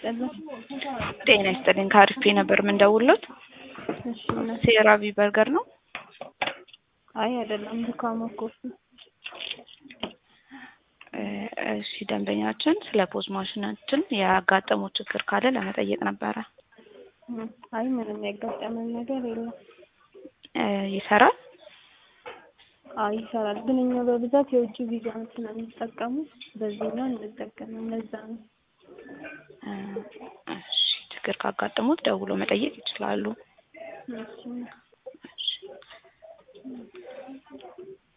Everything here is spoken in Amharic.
ይስጥልን። ጤና ይስጥልኝ። ከአሪፍ ነበር የምንደውልዎት። እሺ እውነት ሴራቪ በርገር ነው? አይ አይደለም፣ ዱካሞ ኮፊ። እ እሺ ደንበኛችን ስለ ፖዝ ማሽናችን ያጋጠመው ችግር ካለ ለመጠየቅ ነበረ። እም፣ አይ ምንም ያጋጠመን ነገር የለም። እ ይሰራል? አይ ይሰራል፣ ግን እኛ በብዛት የውጭ ቪዛ ስለሚጠቀሙ በዚህኛው እንጠቀምም፣ ለዛ ነው። እ እሺ ችግር ካጋጠሙት ደውሎ መጠየቅ ይችላሉ። እሺ እሺ